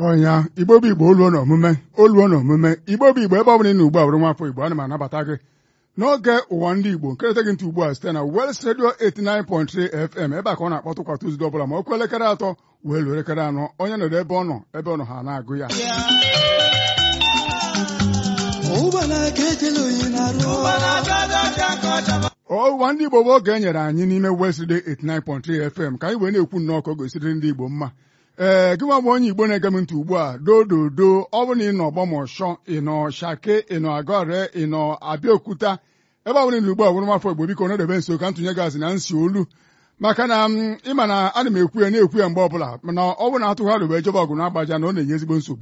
ọnya igbo bụ igbo oluo na omume oluo na omume igbo bụ igbo ebe ọ bụla ị na ugbu a bụrụ nwafọ igbo ana m anabata gị n'oge ụwa ndị igbo nkerịta gị ntị ugbu a site na Wels Radio 89.3 FM ebe a ka ọ na-akpọtụ kwa Tuzdee ọbụla ma okwu elekere atọ wee luo elekere anọ onye nọrọ ebe ọ nọ ebe ọ nọ ha na-agụ ya ụwa ndị igbo bụ oge e nyere anyị n'ime West Radio 89.3 FM ka anyị wee na-ekwu nnọọ ka o gosiri ndị igbo mma ee gị nwa bụ onye igbo na-ege m ntị ugbu a dododo ọ bụ na ị nọ ọgbọmọshọ ị nọ shake ị nọ agọre ị nọ abịaokuta ebe ọ bụla ị ugbu a bụrụ nwafọ igbo biko nọdebe nso ka ntụnye gazi na nsi olu maka na ịma na ana m ekwu ya na-ekwu ya mgbe ọbụla mana ọ bụ na atụgharị wee jebe ọgụ na-agbaja na ọ na-enye ezigbo nsogbu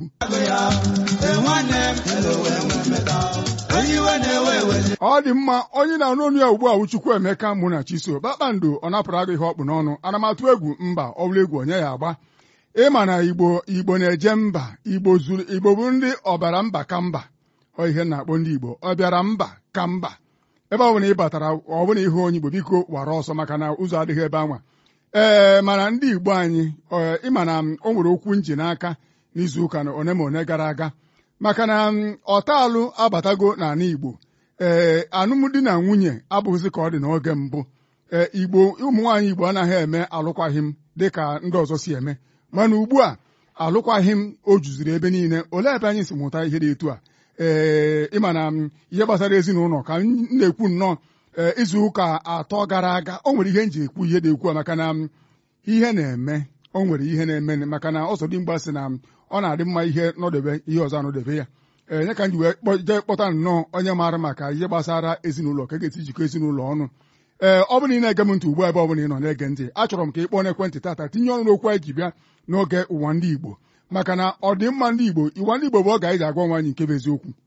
ọ dị mma onye na-anụ ọnụ ya ugbu a Chukwu Emeka mụ na Chiso kpakpando ọ napụrụ agụ ihe ọkpụ n'ọnụ ana m atụ egwu mba ọ bụla egwu onye ya agba ịma na igbo igbo na-eje mba igbo zuru igbo bụ ndị ọbara mba ka mba ọ ihe na-akpọ ndị igbo ọ bịara mba ka mba ebe ọ bụla ị batara ọ bụla ihe onye igbo biko wara ọsọ maka na ụzọ adịghị ebe anwa ee mana ndị igbo anyị ịma na o nwere okwu nji n'aka n'izu ụka na one ma one gara aga maka na ọtalụ abatago n'ala igbo ee alụmdi na nwunye abụghịzị ka ọ dị n'oge mbụ ee igbo ụmụ nwaanyị igbo anaghị eme alụkwaghịm dịka ndị ọzọ si eme mana ugbu a alụkwaghị m o juziri ebe niile olee ebe anyị si mụta ihe dị etu a ee ịma na ihe gbasara ezinụlọ ka m na-ekwu nnọọ izu ụka atọ gara aga o nwere ihe m ji ekwu ihe dị ekwu a maka na ihe na-eme o nwere ihe na-eme maka na ọzọdimgba sị na ọ na-adị mma ihe nọdebe ihe ọzọ anọdebe ya ee nye ka m ji wee jee kpọta nnọọ onye maara maka ihe gbasara ezinụlọ ka ga-esi jikọ ezinụlọ ọnụ ee ọ bụrụ na ị na-ege m ntị ugbu a ebe ọ bụla ị nọ na-ege ntị achọrọ m ka ị kpọọ n'ekwentị tata tinye ọnụ n'okwu anyị ji bịa n'oge ụwa ndị Igbo maka na ọdịmma ndị Igbo ịwa ndị Igbo bụ oge anyị ji agwa nwaanyị nke bụ eziokwu